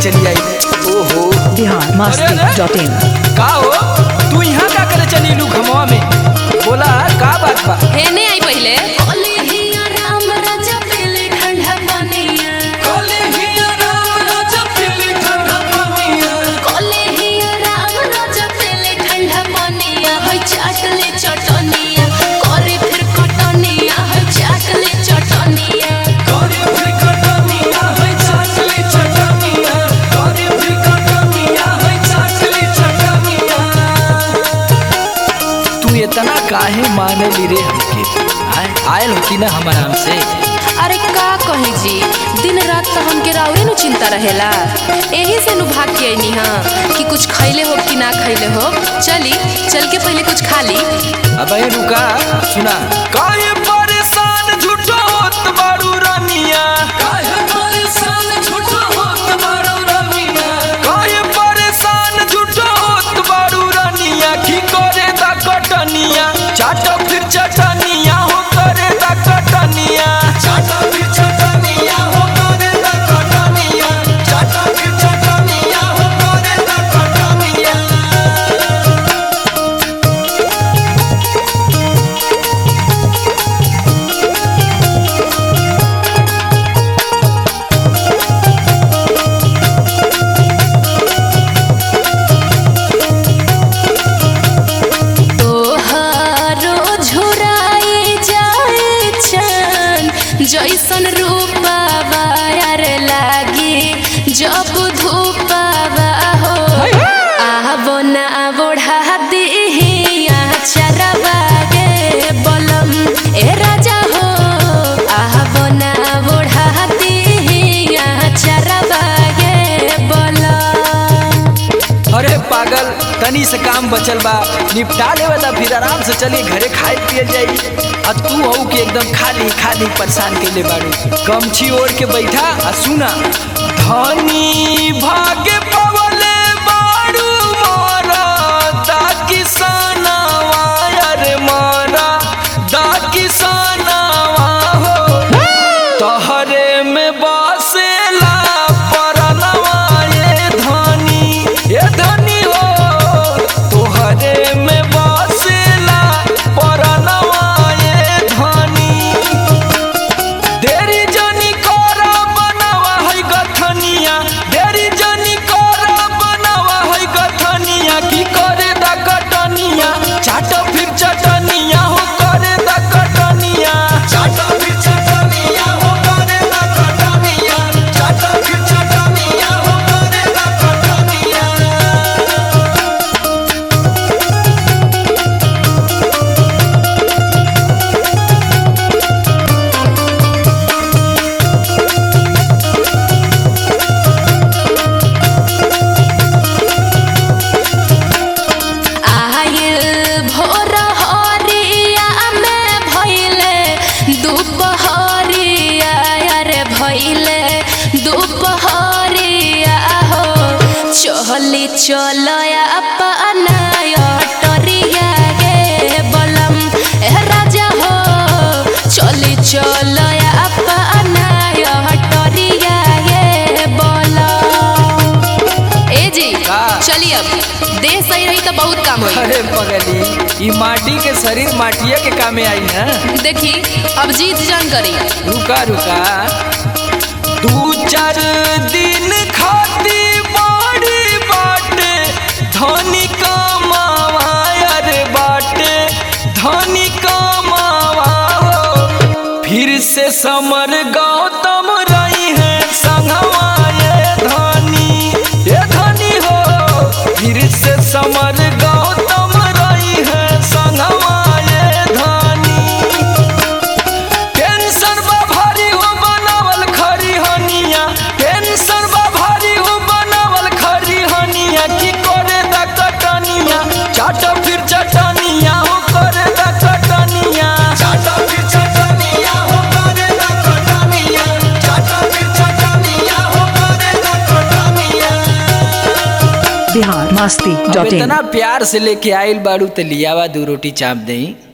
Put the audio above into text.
चली आई ओहो बिहार मस्ती dot in का हो तू यहाँ का करे चली लू घमवा में बोला का बात बा हेने आई पहिले तू इतना काहे माने ली रे हमके आय- आयल होती ना हम आराम से अरे का कहे जी दिन रात तो हमके राउरे नु चिंता रहेला एही से नु भाग के आईनी हां कि कुछ खैले हो कि ना खैले हो चली चल के पहले कुछ खा ली अब ये रुका सुना काहे परेशान झूठो होत बारू रानिया काहे परेशान झूठो होत बारू रानिया काहे परेशान झूठो होत बारू रानिया की करे दा कटनिया चाटो फिर चटनिया हो करे दा कटनिया चाटो फिर चटनिया हो करे दा कटनिया चाटो फिर चटनिया हो करे दा कटनिया तोहारो झुराई जाए छन जैसन रूपावा यार लागी जब धूपावा हो आबो ना बोढ़ा दिहिया चरवा गे बलम ए राजा हो आबो ना बोढ़ा दिहिया चरवा गे बलम अरे पागल तनी से काम बचल बा निपटा लेवे ता फिर आराम से चली घरे खाए पिए जाई आ तू हऊ के एकदम खाली खाली परेशान के ले बाड़ू गमछी ओढ़ के बैठा आ सुना धनी भागे पवले बाड़ू मोरा दा किसानवा अरे मोरा दा किसानवा हो तहरे में बसेला परनवा ये धनी ये धनी हो तोहरे में बसेला परनवा ये धनी देरी जनी करा बनावा है गथनिया देरी जनी करा बनावा है गथनिया की करे दा कटनिया चाटो फिर चटनिया हो करे दा कटनिया चाटो फिर चटनिया हो करे दा कटनिया चाटो फिर चटनिया हो करे दा कटनिया आयल भोर हरिया में भइले दुपहरिया रे भइले दुपहरिया हो चहली चलया अपना अटरिया गे बलम ए राजा हो चली चलया अपना अटरिया गे बलम ए जी का? चलिए अब देह सही रही तो बहुत काम होई अरे पगली ई माटी के शरीर माटिया के कामे आई ना देखी अब जीत जान करी रुका रुका दू चार दिन खाती बाड़ी बाटे धनी कमावा अरे बाटे धनी कमावा हो फिर से समर गौतम रही है संगवा ये धनी ये धनी हो फिर से समर गौतम रही है संगवा ये धनी टेंशन बा भारी हो बनावल खरी हनिया टेंशन बा भारी हो बनावल खरी हनिया की करे दा कटनिया चाटो फिर चटनिया हो करे दा कटनिया चाटो फिर चटनिया हो करे दा कटनिया चाटो फिर चटनिया हो करे दा कटनिया बिहार मस्ती अब डॉट इन इतना प्यार से लेके आइल बाड़ू तो लियावा दू रोटी चाप दई